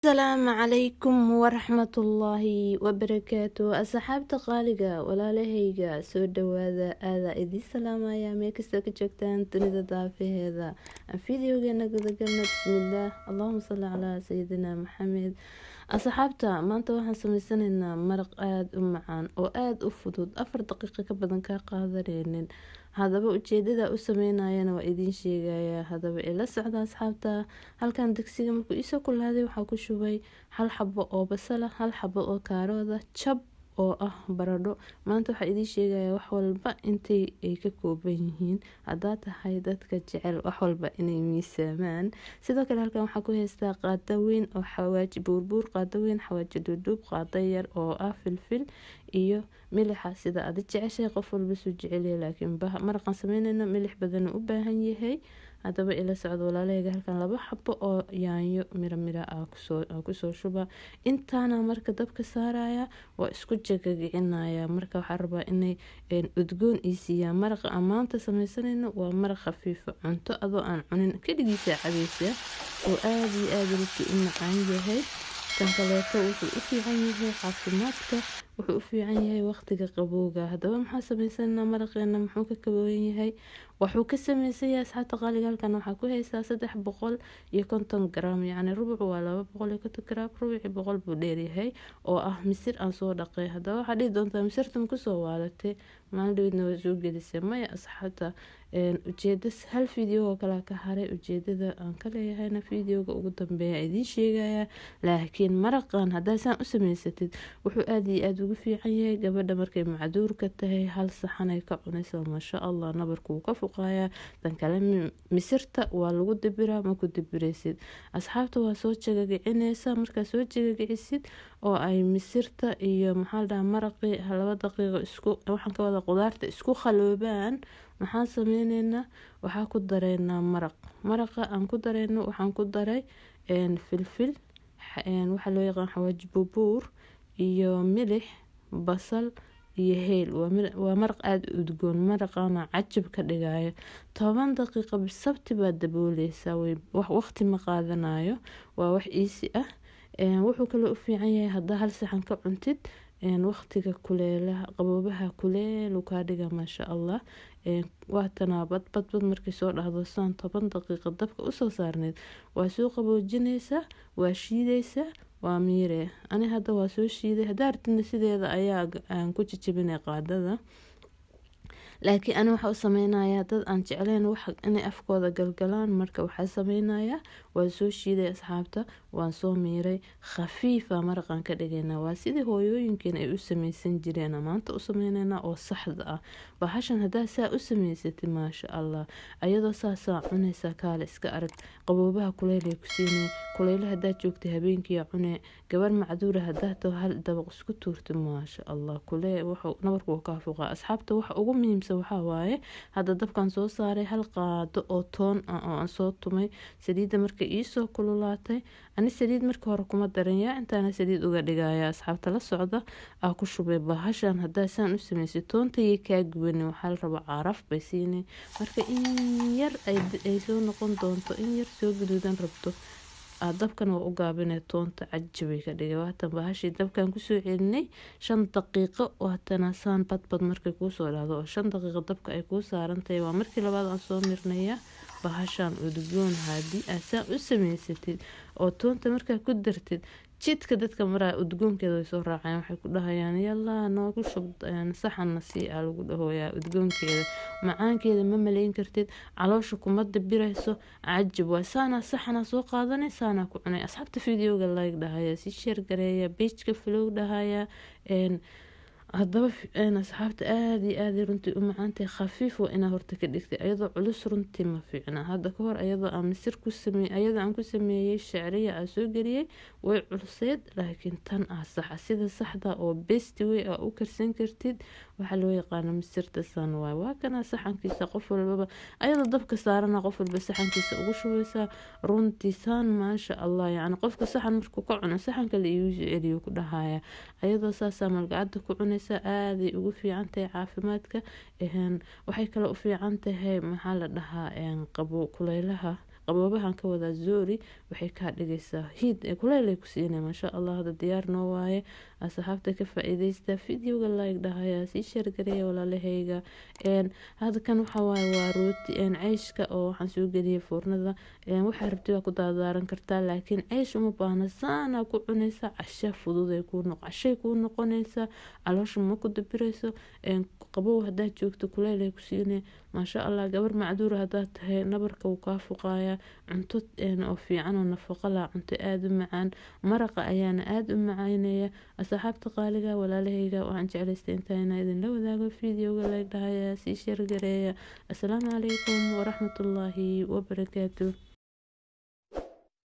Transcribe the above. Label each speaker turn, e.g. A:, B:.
A: asalaamu calaykum waraxmatullaahi wabarakaatu asxaabta qaaliga walaalahayga soo dhawaada aadaa idiin salaamaya meel kastoo ka joogtaan dunida daafaheeda fideogeena gudagalna bismillaah allahuma salli calaa sayidina maxamed asxaabta maanta waxaan sameysanaynaa maraq aada u macaan oo aada u fudud afar daqiiqo ka badan kaa qaadaneynin haddaba ujeedada u sameynayana waa idiin sheegaya haddaba ila socda asxaabta halkan degsiga markuu iisoo kulaaday waxaa ku shubay hal xabo oo basala hal xabo oo kaarooda jab oo ah baradho maanta waxaa idiin sheegaya wax walba intay ay ka kooban yihiin haddaa tahay dadka jecel wax walba inay miisaamaan sidoo kale halkan waxaa ku haystaa qaado weyn oo xawaaji buurbuur qaado weyn xawaaji dhuudhuub qaado yar oo ah filfil iyo milixa sida adi jeceshahay qof walba suu jecelyahay laakiin maraqan sameynayna milix badan u baahan yahay haddaba ila socdo walaalahayga halkan laba xabo oo yaanyo miro miro ah kusoo shuba intaana marka dabka saaraya waa isku jagagicinaya marka waxaa rabaa inay udgoon ii siiyaan maraqa ammaanta sameysanayno waa maraq khafiifo cunto adoo aan cunin keligiisa cabaysa oo aada iyo aada runtii u macaan yahay kan kaleeto wuxuu u fiican yahay caafimaadka wuxuu u fiican yahay waqtiga qabowga haddaba maxaa sameysanaa maraqeena muxuu ka kabooyan yahay wuxuu ka sameysan yahay asxaabta qaaliga halkan waxaa ku haysaa saddex boqol iyo konton gram yacni rubuc waa laba boqol iyo konton gram rubuci boqol buu dheeryahay oo ah misir aan soo dhaqay haddaba waxaa dhihi doontaa misirta ma kusoo waalatay maalin dhaweedna waa soo gelisay maya asxaabta ujeeda hal video oo kale ka haray ujeedada aan ka leeyahayna videoga ugu dambeeya idiin sheegaya laakiin maraqan haddaa saan u sameysatid wuxuu aada iyo aada ugu fiican yahay gabadha markay macduurka tahay hal saxanay ka cunaysa maasha allah nabarkuu ka fuqayaa dan kale misirta waa lagu dibiraa maku dibiraysid asxaabta waa soo jagagicinaysa markaa soo jagagicisid oo ay misirta iyo maxaa dhaha maraqii laba daqiiqo isku waxaan ka wada qudaarta isku khaloobaan maxaan sameyneynaa waxaa ku dareynaa maraq maraqa aan ku dareyno waxaan ku daray filfil waxaa loo yaqaan xawaaji buubuur iyo milix basal iyo heel waa maraq aada u udgoon maraqana cajab ka dhigayo toban daqiiqa bisabti baad dabooleysaa waqti ma qaadanayo waa wax iisi ah wuxuu kaloo u fiican yahay haddaa hal saxan ka cuntid waqtiga kuleelaha qaboobaha kuleelu kaa dhiga maasha allah waatanaa badbadbad markay soo dhahdo saan toban daqiiqa dabka usoo saarneyd waa soo qaboojinaysaa waa shiidaysaa waa miire ani hadda waa soo shiiday haddaa artidna sideeda ayaa aan ku jijibinay qaadada laakiin ani waxaa u sameynayaa dad aan jecleyn wax inay afkooda galgalaan marka waxaa sameynayaa waan soo shiiday asxaabta waan soo miiray khafiifa maraqan ka dhigaynaa waa sidii hooyooyinkeen ay u sameysan jireen maanta u sameyneynaa oo saxda ah bahashan haddaa saa u sameysatid maasha allah ayadoo saasaa cunaysaa kaale iska arag qaboobaha kuleylay ku siinay kuleylo haddaa joogtay habeenkiia cunee gabar macduura haddaa too hal dabaq isku tuurta maasha allah kulee nabarkuu kaa fuqaa asxaabta waxa ugu muhiimsan waxaa waaye hadda dabkan soo saaray hal qaado oo toon ah oo aan soo tumay saliidda markay iisoo kululaatay ani saliid marka hore kuma daranyaa intaana saliid uga dhigaya asxaabta la socda aa ku shubay bahashan haddaa saan u sameysay toontayay kaa gubanin waxaa la rabaa caraf bay siinay marka in yar ay soo noqon doonto in yar soo gaduudan rabto dabkan waa u gaabinay toonta cajabay ka dhigay waatan bahashii dabkan kusoo celinay shan daqiiqo waatana saan badbad markay kuusoo dhahdo oo shan daqiiqo dabka ay kuu saarantahay waa markii labaad aan soo mirnaya bahashaan udgoon haddii aad saan u sameysatid oo toonta markaa ku dartid jidka dadka maraa udgoonkeeda way soo raacayaan waxay ku dhahayaan yallaa noogu shub saxanna sii aa lagu dhahooyaa udgoonkeeda macaankeeda ma malayn kartid caloosha kuma dabirayso cajab waa saanaa saxanaa soo qaadanay saanaa ku cunay asxaabta videoga like dhahaya si sheer gareeya beijka flow dhahaya haddaba asxaabta aada iyo aaday runtii u macaantahay khafiif waa inaa horta ka dhigtay ayadoo culus runtii ma fiicna hadda ka hor ayadoo aan misir ku sameey ayadoo aan ku sameeyey shacriya aa soo geliyey way culuseyd laakiin tan ah saxa sida saxda oo besti way aa u karsan kartid waxaa loo yaqaana misirta san waay waa kana saxankiisa qof walbaba ayadoo dabka saarana qof walba saxankiisa ugu shubeysaa runtii saan maasha allah yacni qofka saxan markuu ka cuno saxanka la iigu celiyo ku dhahaya ayadoo saasaa malgacada ku cunaysa aaday ugu fiican tahay caafimaadka waxay kale u fiican tahay maxaa la dhahaa qabo kuleylaha qaboobahan ka wadaa zoori waxay kaa dhigaysaa hiid ee kuleelay ku siinay maasha allah hada diyaar noo waaye asxaabta ka faa-iideysta videoga like dhahaya sii sheergareeya walaalahayga hada kan waxawaaye waa rooti ceyshka oo waxaan soo geliyay foornada waxaa rabti waa ku daadaaran kartaa laakiin ceysh uma baahna saanaa ku cunaysa casha fudud cashay kuu noqonaysa caloosha ma ku dabirayso qabow hadaad joogto kuleelay ku siinay maasha allah gabar macduura hadaad tahay nabarka wuu kaa fuqaaya cunto oo fiican oo nafaqo lah cunto aada u macaan maraqa ayaana aada u macaynaya asxaabta qaaliga walaalahayga waxaan jeclaystay intaa inaa idinla wadaago videoga leeg dhahaya sii sheergareeya asalaamu calaykum waraxmatullaahi wabarakaatu